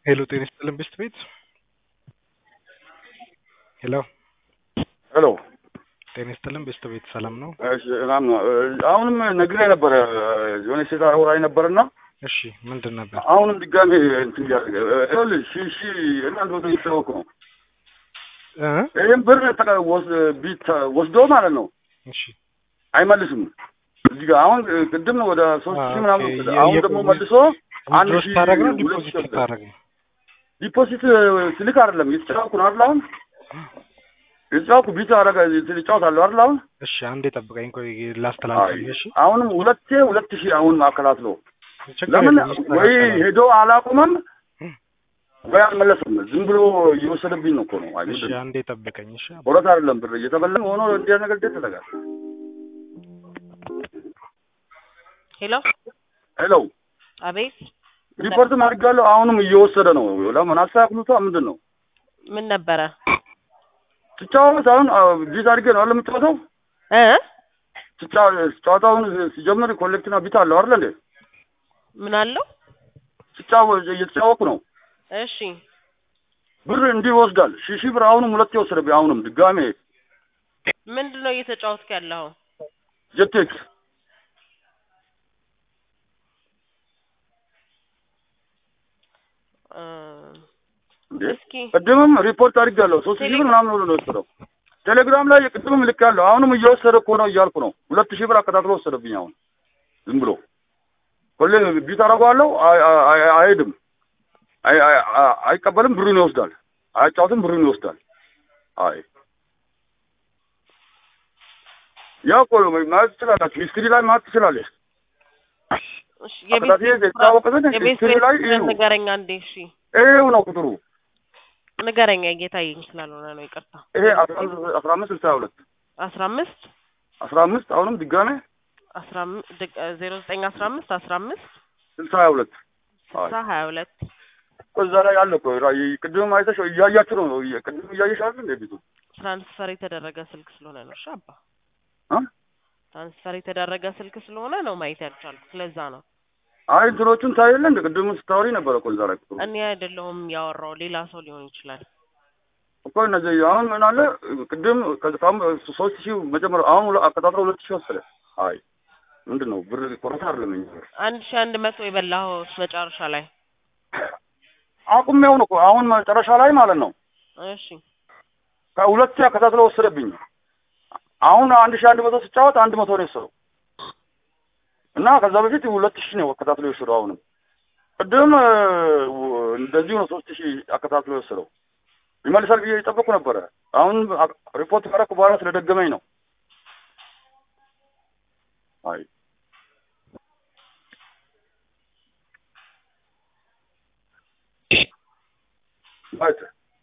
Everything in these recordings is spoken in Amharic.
ሄሎ ጤና ይስጥልን ብስት ቤት ሄሎ ሄሎ ጤና ይስጥልን ብስት ቤት ሰላም ነው? እሺ ሰላም ነው። አሁንም ነግሬ ነበረ የሆነ ሴት አውራኝ ነበርና እሺ ምንድን ነበር? አሁንም ድጋሜ እንትን እያደረገ ይኸውልህ ሺ ሺ እናንተ ወደ እየተወኩ ነው። እ ይህም ብር ተቀ- ወስ- ቢት ወስዶ ማለት ነው እሺ አይመልስም። እዚህ ጋር አሁን ቅድም ወደ ሶስት ሺህ ምናምን ኦኬ፣ ወሰደ። የ- አሁን የ- ደግሞ መልሶ አንድ ዊዝድሮው ሺህ ስታደርግ ነው ሁለት ዲፖዚት ሺህ ወሰደ። ስታደርግ ነው? ዲፖዚት ስልክ አይደለም እየተጫወኩ ነው አይደል? አሁን እየተጫወኩ ቢት አረገ እጫወታለሁ አይደል? አሁን እሺ አንዴ ጠብቀኝ ቆይ ላስተላልፍልህ። እሺ አሁንም ሁለቴ ሁለት ሺህ አሁን አከታትሎ ችግር ለምን የለም፣ ወይ ይስተካከላል። ሄዶ አላቁመም ወይ አልመለስም። ዝም ብሎ እየወሰደብኝ ነው እኮ ነው። አይ እሺ ምንድን ነው? አንዴ ጠብቀኝ። እሺ ወረት አይደለም ብር እየተበላን ሆኖ እንዲያ ነገር ደስ ይለጋል። ሄሎ ሄሎ አቤት ሪፖርትም አድርጋለሁ። አሁንም እየወሰደ ነው። ለምን አስተካክሉታ። ምንድን ነው ምን ነበረ ስጫወት አሁን ቢት አድርጌ ነው አይደል የምጫወተው? እ ስጫ- ጨዋታውን ሲጀምር ኮሌክትና ቢት አለው አይደል እንዴ? ምን አለው ስጫወት እየተጫወኩ ነው። እሺ ብር እንዲህ ይወስዳል። ሺህ ሺህ ብር አሁንም ሁለት የወሰደብኝ። አሁንም ድጋሜ ምንድን ነው እየተጫወትክ ያለው ጀቴክስ እ እንዴ እስኪ ቅድምም ሪፖርት አድርጋለሁ። ሶስት ሺህ ብር ምናምን ብሎ ነው የወሰደው። ቴሌግራም ላይ ቅድምም ልክ ያለው አሁንም እየወሰደ እኮ ነው እያልኩ ነው። ሁለት ሺህ ብር አከታትሎ ወሰደብኝ። አሁን ዝም ብሎ ሁሌ ቢት አደርገዋለሁ። አይ- አይ- አይ- አይሄድም፣ አይ- አይ- አይ- አይቀበልም፣ ብሩን ይወስዳል። አያጫውትም፣ ብሩን ይወስዳል። አይ ያው እኮ ነው ማየት ትችላላችሁ። ሂስትሪ ላይ ማየት ትችላለች። እሺ አከታትዬ የቤት የተጫወቀትን የቤት ሂስትሪ ላይ ቤት እዩ። ንገረኝ አንዴ እሺ ይሄው ነው ቁጥሩ። ንገረኝ እየታየኝ ስላልሆነ ነው ይቅርታ ይሄ አስራ አምስት አስራ አምስት ስልሳ ሁለት አስራ አምስት አስራ አምስት አሁንም ድጋሜ አስራ አምስት ዜሮ ዘጠኝ አስራ አምስት አስራ አምስት ስልሳ ሀያ ሁለት ስልሳ ሀያ ሁለት እዛ ላይ ያለ እኮ ራ- ቅድም አይተሽ እያያችሁ ነው። እየ- ቅድም እያየሽ አይደል እንደ ቤቱ ትራንስፈር የተደረገ ስልክ ስለሆነ ነው እሺ አባ እ? ትራንስፈር የተደረገ ስልክ ስለሆነ ነው ማየት ያልቻልኩት ለዛ ነው አይ እንትኖቹን ታየለ እንደ ቅድም ስታወሪ ነበረ እኮ እዛ ላይ ቁጥሩ እኔ አይደለሁም ያወራው ሌላ ሰው ሊሆን ይችላል እኮ እነዚህ አሁን ምን አለ ቅድም ከዛም ሶስት ሺህ መጀመሪያ አሁን ሁለ- አቀጣጥሮ ሁለት ሺህ ወሰደ። አይ ምንድን ነው ብር ቆረታ አይደለም እንጂ አንድ ሺ አንድ መቶ የበላኸው መጨረሻ ላይ አቁሜው ነው እኮ አሁን መጨረሻ ላይ ማለት ነው እሺ ከሁለት ሺህ አከታትሎ ወሰደብኝ። አሁን አንድ ሺህ አንድ መቶ ስጫወት አንድ መቶ ነው የወሰደው እና ከዛ በፊት ሁለት ሺህ ነው አከታትሎ የወሰደው። አሁንም ቅድም እ, እንደዚሁ ነው ሶስት ሺህ አከታትሎ የወሰደው። ይመልሳል ብዬ የጠበቁ ነበረ። አሁን አ- ሪፖርት ካደረኩ በኋላ ስለደገመኝ ነው። አይ ማለት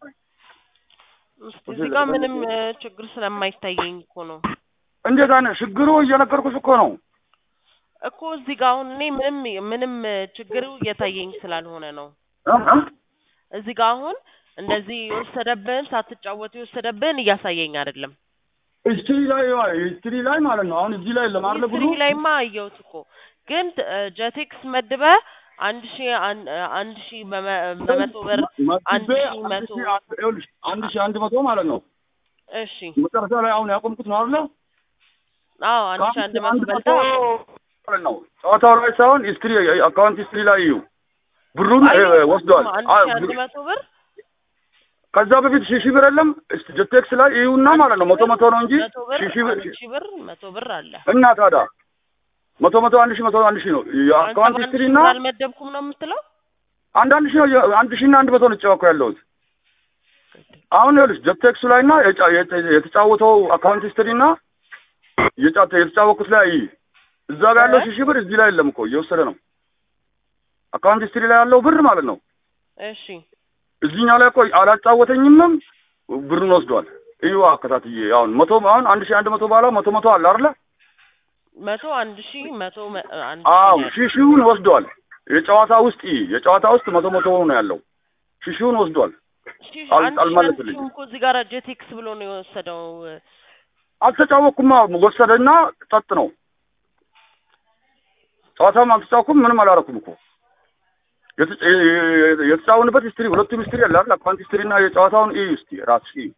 እስኪ እዚህ ጋር ምንም እ, ችግር ስለማይታየኝ እኮ ነው እንዴት አይነት ችግሩ እየነገርኩሽ እኮ ነው። እኮ እዚህ ጋር አሁን እኔ ምንም ምንም እ, ችግሩ እየታየኝ ስላልሆነ ነው እ? እ? እዚህ ጋር አሁን እንደዚህ የወሰደብህን ሳትጫወት የወሰደብህን እያሳየኝ አይደለም ሂስትሪ ላይ ሂስትሪ ላይ ማለት ነው። አሁን እዚህ ላይ ለማድረግ ሂስትሪ ብሎ ላይማ አየሁት እኮ ግን እ, ጀቴክስ መድበህ አንድ ሺ አን- እ, አንድ ሺ በመ- በመቶ ብር አንድ መድቤ ሺህ መቶ ሺህ አንድ- ይኸውልሽ አንድ ሺህ አንድ መቶ ማለት ነው። እሺ መጨረሻ ላይ አሁን ያቆምኩት ነው አይደለ? አዎ አንድ ሺ አንድ መቶ በልታ ማለት ነው። ጨዋታው ላይ ሳይሆን ሂስትሪ አካውንት ሂስትሪ ላይ እዩ። ብሩን እ, ወስዷል። አንድ አ- ሺ አንድ መቶ ብር ከዛ በፊት ሺህ ሺህ ብር የለም እስቲ ጀቴክስ ላይ እዩና ማለት ነው። መቶ መቶ ነው እንጂ መቶ ብር ሺህ ሺህ ብር አንድ ሺ ብር መቶ ብር አለ እና ታዲያ መቶ መቶ አንድ ሺህ መቶ አንድ ሺህ ነው አንተ የአካውንት በአንድ ሂስትሪ ሺ እና ብር አልመደብኩም ነው የምትለው አንድ አንድ ሺህ ነው የ- አንድ ሺህ እና አንድ መቶ ነው የተጫወኩ ያለሁት። አሁን ይኸውልሽ ጀቴክሱ ላይ እና የጫ- የተ- የተጫወተው አካውንት ሂስትሪ እና የጫ- የተጫወኩት ላይ እይ። እዛ ጋር ያለው ሺህ ሺህ ብር እዚህ ላይ የለም እኮ እየወሰደ ነው። አካውንት ሂስትሪ ላይ ያለው ብር ማለት ነው። እሺ እዚህኛው ላይ እኮ አላጫወተኝምም ብሩን ወስዷል። እዩ አከታትዬ አሁን መቶ አሁን አንድ ሺህ አንድ መቶ በኋላ መቶ መቶ አለ አይደለ? መቶ አንድ ሺ መቶ መ- አንድ አዎ ሺ ሺህ ሺውን ወስዷል። የጨዋታ ውስጥ ይ የጨዋታ ውስጥ መቶ መቶ ነው ያለው። ሺህ ሺውን ወስዷል። ሺ- አል- አንድ ሺ አንድ አልመለስልኝም። ሺ እኮ እዚህ ጋር ጀቴክስ ብሎ ነው የወሰደው አልተጫወቅኩማ ወሰደና ጠጥ ነው ጨዋታም አልተጫወኩም ምንም አላረኩም እኮ የተጫ- የተጫወንበት ሂስትሪ ሁለቱም ሂስትሪ አለ አይደል? አካውንት ሂስትሪ እና የጨዋታውን እዩ እስቲ ራስሽ እዩ።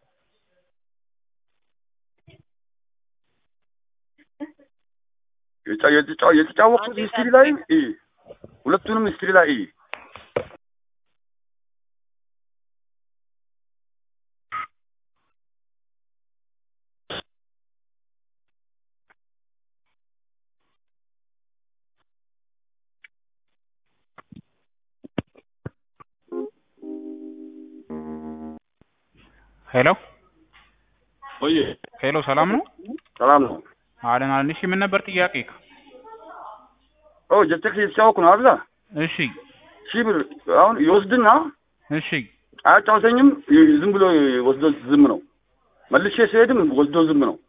የጫ- የተጫ- የተጫወቱት አንዴ ሂስትሪ ላይ እዩ። ሁለቱንም ሂስትሪ ላይ እዩ። ሄሎ ወይ ሄሎ፣ ሰላም ነው? ሰላም ነው። አለን አለን። እሺ ምን ነበር ጥያቄ? ኦ ጀቴክስ የተጫወኩ ነው አይደል? እሺ ሺህ ብር አሁን ይወስድና እሺ አያጫውተኝም። ይ- ዝም ብሎ ወስዶ ዝም ነው። መልሼ ሲሄድም ወስዶ ዝም ነው።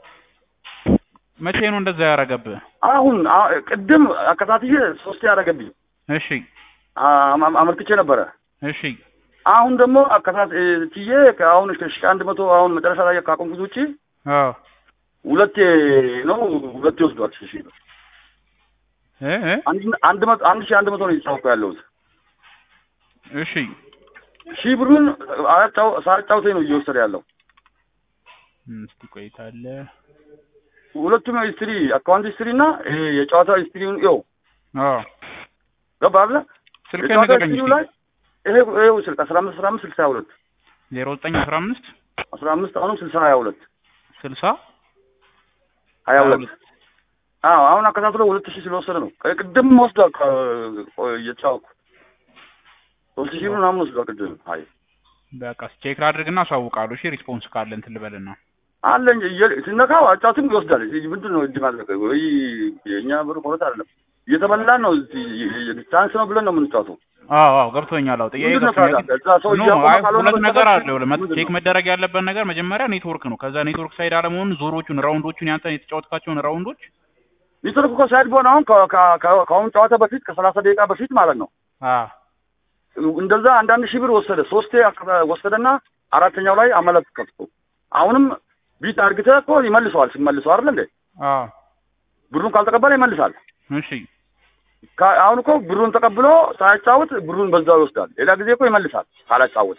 መቼ ነው እንደዛ ያደረገብህ? አሁን አ- ቅድም አከታትዬ ሶስቴ ያደረገብኝ እሺ አ- አመልክቼ ነበረ። እሺ አሁን ደግሞ አከታትዬ አሁን ከሺህ አንድ መቶ አሁን መጨረሻ ላይ ካቆምኩት ውጪ አዎ ሁለቴ ነው ሁለቴ ወስዷል። ሺህ ሺህ ብር እ እ አንድ አንድ መቶ አንድ ሺህ አንድ መቶ ነው እየተጫወኩ ያለሁት። እሺ ሺህ ብሩን አያጫው ሳያጫውተኝ ነው እየወሰደ ያለው። እም፣ እስቲ ቆይታለ ሁለቱም ሂስትሪ አካውንት ሂስትሪ እና ይሄ የጨዋታ ሂስትሪውን ይኸው አዎ ገባ አይደለ? ስልክህን የጨዋታ ንገረኝ ሂስትሪው እስቲ ላይ ይሄ ይሄው ስልክ አስራ አምስት አስራ አምስት ስልሳ ሀያ ሁለት ዜሮ ዘጠኝ አስራ አምስት አስራ አምስት አሁንም ስልሳ ሀያ ሁለት ስልሳ ሀያ ሁለት አዎ አሁን አከታትሎ ሁለት ሺህ ስለወሰደ ነው። ቅ- ቅድም ወስዷል። ከ- ቆይ እየተጫወኩ ሶስት ሺህ ምናምን ወስዷል ቅድም። አይ በቃ ቼክ ላድርግና አሳውቃለሁ። እሺ ሪስፖንስ ካለ እንትን ልበልና አለ እንጂ እየ- ሲነካው አጫትም ይወስዳል። ይህ ምንድን ነው እጅ ማድረግ ወይ የእኛ ብር ቆረት አይደለም እየተበላን ነው። ቻንስ ነው ብለን ነው የምንጫወተው። አዎ አዎ ገብቶኛል። አዎ ጥያቄ ምንድን ነው ገብቶኛል። ታዲያ? እዛ ሰው ኖ እያቆመ አይ ካልሆነ ሁለት ነገር በስተቀር አለ። ይኸውልህ መ- ምንድን ቼክ ነው? መደረግ ያለበት ነገር መጀመሪያ ኔትወርክ ነው። ከዛ ኔትወርክ ሳይድ አለመሆኑን ዞሮቹን፣ ራውንዶቹን ያንተ የተጫወትካቸውን ራውንዶች ኔትወርክ እኮ ሳይድ በሆነ አሁን ከ- ከ- ከ- ከአሁን ጨዋታ በፊት ከሰላሳ ደቂቃ በፊት ማለት ነው አዎ እንደዛ አንዳንድ ሺህ ብር ወሰደ። ሶስቴ አከ- ወሰደና አራተኛው ላይ አመለከትኩ። አሁንም ቢት አርግተህ እኮ ይመልሰዋል። ሲመልሰው አይደል እንዴ አዎ ብሩን ካልተቀበለ ይመልሳል። እሺ ካ- አሁን እኮ ብሩን ተቀብሎ ሳያጫውት ብሩን በዛው ይወስዳል። ሌላ ጊዜ እኮ ይመልሳል ካላጫወተ።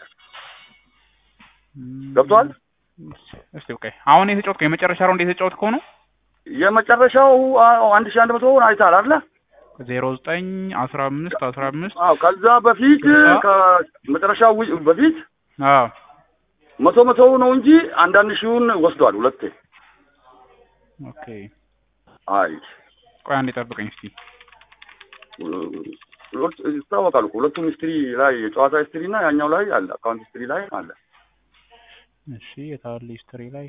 ገብቶሃል? እስቲ ኦኬ። አሁን የተጫወትከው የመጨረሻ ራውንድ የተጫወትከው ነው የመጨረሻው አ- አንድ ሺህ አንድ መቶውን አይተሃል አይደለ? ዜሮ ዘጠኝ አስራ አምስት አስራ አምስት አዎ ከዛ በፊት ስልሳ? ከመጨረሻው ው- በፊት አዎ መቶ መቶው ነው እንጂ አንዳንድ ሺውን ወስዷል ሁለቴ። ኦኬ። አይ ቆይ አንዴ ጠብቀኝ እስቲ። ሁለት ይታወቃሉ እኮ ሁለቱም ሂስትሪ ላይ የጨዋታ ሂስትሪ እና ያኛው ላይ አለ አካውንት ሂስትሪ ላይ አለ። እሺ የታለ ሂስትሪ ላይ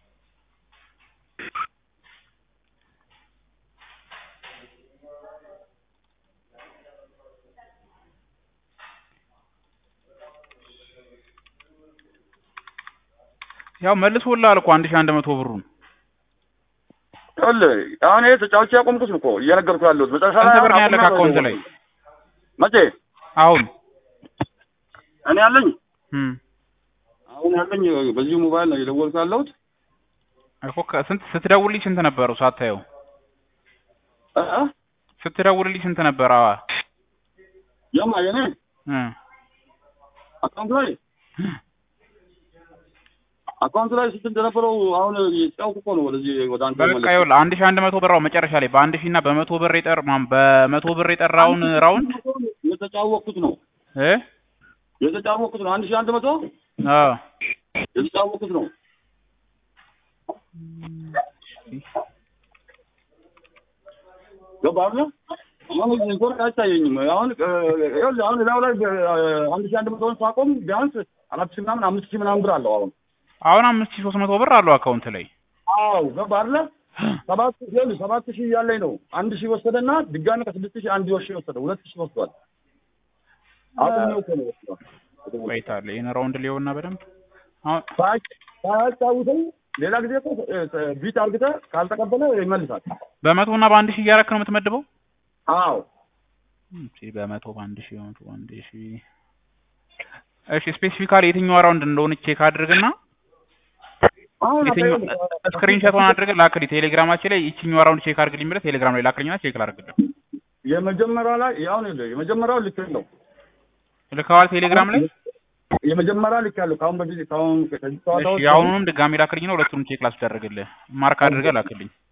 ያው መልሶልሃል እኮ አንድ ሺህ አንድ መቶ ብሩን ይኸውልህ አሁን ይሄ ተጫዋች ያቆምኩት ነው እኮ እየነገርኩህ ያለሁት መጨረሻ ላይ ስንት ብር ነው አሁን ያለህ አቁሜ ነው አካውንት ላይ? መቼ አሁን እኔ ያለኝ እም አሁን ያለኝ በዚሁ ሞባይል ነው የደወልኩህ ያለሁት እኮ ከ- ስንት ስትደውልልኝ ስንት ነበረው ሳታየው? እ እ? ስትደውልልኝ ስንት ነበር? አዋ የማ የኔ እ አካውንት ላይ አካውንት ላይ ስንት እንደነበረው አሁን የተጫወኩ እኮ ነው ወደዚህ ወደ አንተ በቃ የመለስኩት። ይኸውልህ አንድ ሺህ አንድ መቶ ብር አዎ፣ መጨረሻ ላይ በአንድ ሺህ እና በመቶ ብር የጠር ማን በመቶ ብር የጠራውን ራውንድ የተጫወኩት ነው እ የተጫወኩት ነው አንድ ሺህ አንድ መቶ አዎ የተጫወኩት ነው ገባህ አይደል? አሁን ኔትወርክ አይታየኝም። አሁን እ፣ ይኸውልህ አሁን እዛው ላይ በ- አንድ ሺህ አንድ መቶውን ሳቆም ቢያንስ አራት ሺህ ምናምን አምስት ሺህ ምናምን ብር አለው አሁን አሁን አምስት ሺህ ሶስት መቶ ብር አለው አካውንት ላይ አዎ ገባህ አይደለ? ሰባት ሺህ ይኸውልህ ሰባት ሺህ እያለኝ ነው አንድ ሺህ ወሰደና ድጋሚ ከስድስት ሺህ አንድ ሺህ ወሰደ ሁለት ሺህ ወስዷል። አቁሜው እኮ ነው ወስዷል። ቆይታለ ይሄን ራውንድ ሊሆንና በደንብ አሁን ሳያጭ- ሳያጫውተኝ ሌላ ጊዜ እኮ እ፣ እ፣ ቢት አርግተህ ካልተቀበለ ይመልሳል። በመቶ እና በአንድ ሺህ እያደረክ ነው የምትመድበው? አዎ እሺ በመቶ በአንድ ሺህ በመቶ በአንድ ሺህ እሺ ስፔሲፊካሊ የትኛው ራውንድ እንደሆነ ቼክ አድርግና አሁን የትኛው አታየውም? ስክሪንሾቱን አድርገህ ላክልኝ ቴሌግራማችን ላይ ይችኛው ራውንድ ቼክ አድርግልኝ ብለህ ቴሌግራም ላይ ላክልኝና ቼክ ላድርግልህ የመጀመሪያ ላይ ያው ነው የመጀመሪያው ልክ ነው። ልከዋል ቴሌግራም ላይ የመጀመሪያ ልክ ያለው ከአሁን በፊት ከአሁን ከዚህ እሺ ጨዋታዎች የአሁኑንም ድጋሚ ላክልኝ ነው ሁለቱንም ቼክ ላስደርግልህ ማርክ አድርገህ ላክልኝ